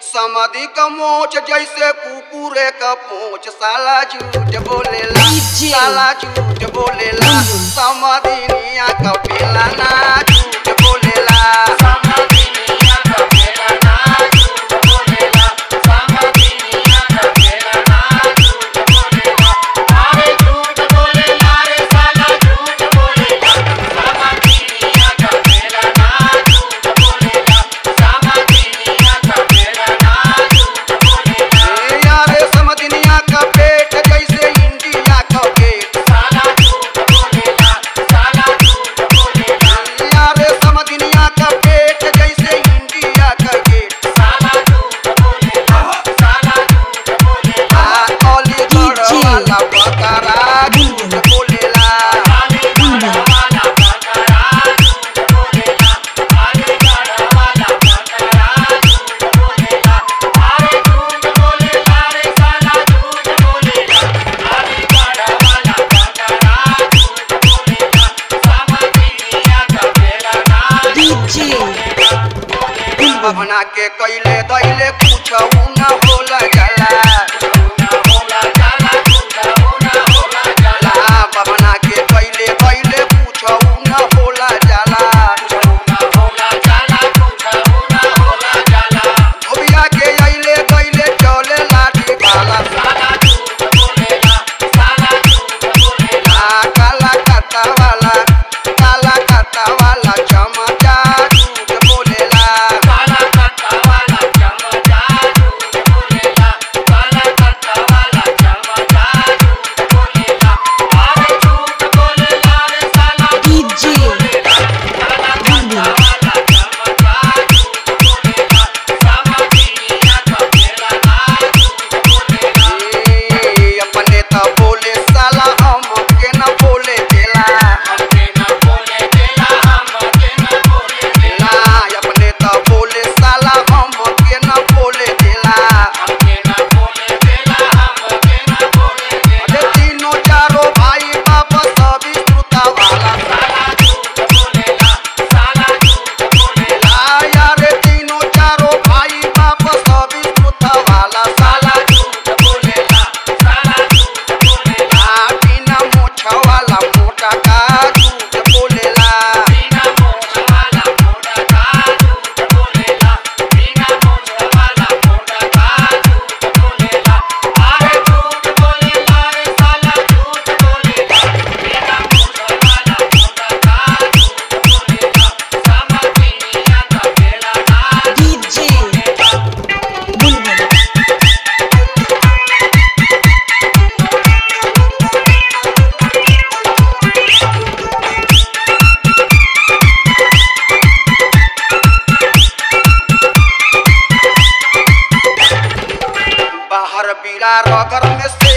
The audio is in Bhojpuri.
समाधि का मोच जैसे कुकुरे का पूछ साला झूठ बोलेला DJ. साला झूठ बोलेला समाधि निया का पेला ना झूठ बोलेला समाधि निया का पेला ना झूठ बोलेला समाधि निया का पेला ना झूठ बोलेला अरे झूठ बोलेला रे साला झूठ बोलेला समाधि निया का पेला ना झूठ बोलेला समाधि निया का पेला ना झूठ बोलेला ए यारे समधिनिया का पेट जैसे इंडिया का गेट साला झूठ बोलेला साला झूठ बोलेला यारे समधिनिया का पेट जैसे इंडिया का गेट साला झूठ बोलेला साला झूठ बोलेला अलीगढ़ DJ. वाला बकरा झूठ बोलेला अलीगढ़ वाला बकरा झूठ बोलेला अलीगढ़ वाला बकरा झूठ बोलेला अरे झूठ बोलेला रे साला झूठ बोलेला अलीगढ़ वाला बकरा झूठ बोलेला समधिनिया का बेला ना DJ बना के कैले दैले कुछ न होला जाला बना के कैले दैले कुछ न होला जाला धोबिया के अइले कैले चले लाठी भाला आ, काला काटा वाला काला काटा वाला चमचा झूठ बोलेला काला काटा वाला चमचा झूठ बोलेला काला काटा वाला चमचा झूठ बोलेला अरे झूठ बोलेला रे साला DJ काला काटा वाला चमचा झूठ बोलेला समझिया का बेला ना झूठ बोलेला अपने तो बोले साला हम के न बोले देला हमके न बोले देला हमके न बोले देला अपने तो बोले साला हम के न बोले देला हमके न बोले देला हमके न बोले देला अरे तीनों चारों भाई बाप सभी श्रुता वाला साला झूठ बोलेला साला झूठ बोलेला यारे तीनों चारों भाई बाप सभी श्रुता वाला साला झूठ बोलेला साला झूठ बोलेला बिना मोछ वाला मोटा का झूठ बोलेला बिना मोछ वाला मोटा का झूठ बोलेला बिना मोछ वाला मोटा का झूठ बोलेला अरे झूठ बोलेला रे साला झूठ बोलेला बिना मोछ वाला मोटा का झूठ बोलेला समझिया का बेला ना DJ Bulbul बाहर बीरा रगर में से